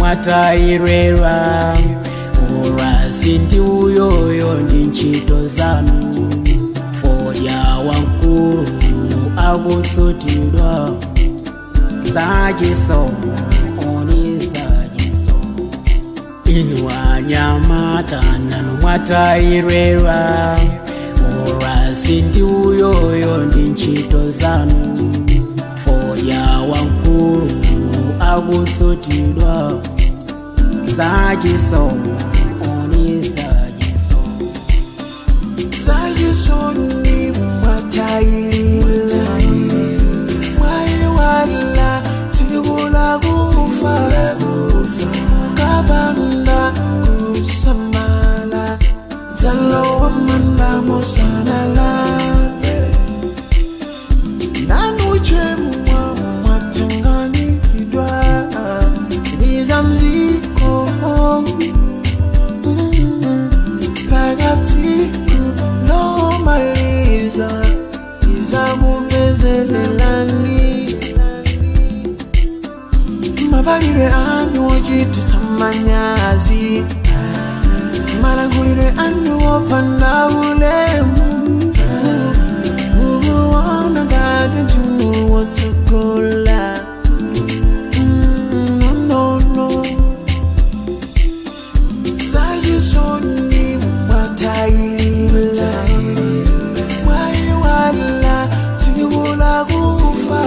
mwatayirwerwa urasi ndi uyoyo ndi ntchito zanu fodya wankulu akusutidwa zachisomo oni zachisomo inu anyamata nanu mwatayirwerwa urasi ndi uyoyo ndi ntchito zanu fodya wankulu akusutidwa zachisomo oni zachisomo zayisoni mwatayilila mwayiwala tikula kufa kabanda kusamala zalowa manda musanala nanuchemwa mwatenganidwa lizamziko phakathi nomaliza izakubezelelani mavalire anyu ochititsa manyazi malangulire anyu opanda ulemu ukuona ngati mzimu wotsogola Mm, no, no, no. zayisoni mwatayilila mwayiwala tikula kufa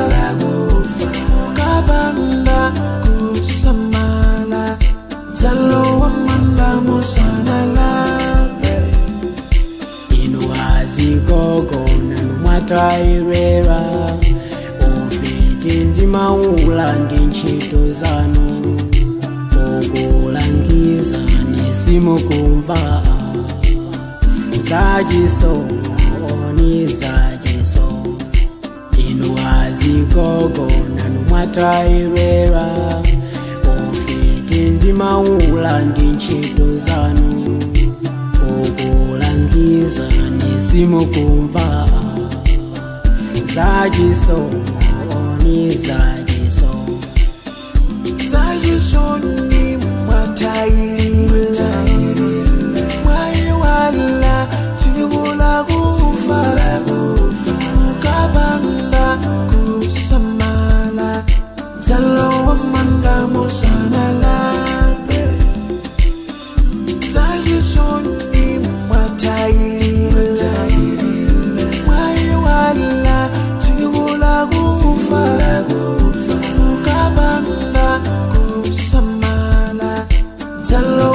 kabanda kusamala zalowa manda musanala inu azigogo nanu mwatayirwerwa ufiti ndi maula ndi ntchito zanu ukulangiza nisimukumva zachisomo oni zachisomo inu azigogo nanu mwatayirwerwa ufiti ndi maula ndi ntchito zanu ukulangiza nisimukumva zachisomo oni zachisomo zayisoni mwatayilila mwayiwala tikula kufa kabanda kusamala zalowa manda musanala zayisoni mwatayilila mwayiwala tikula kufa kabanda kusamala zalo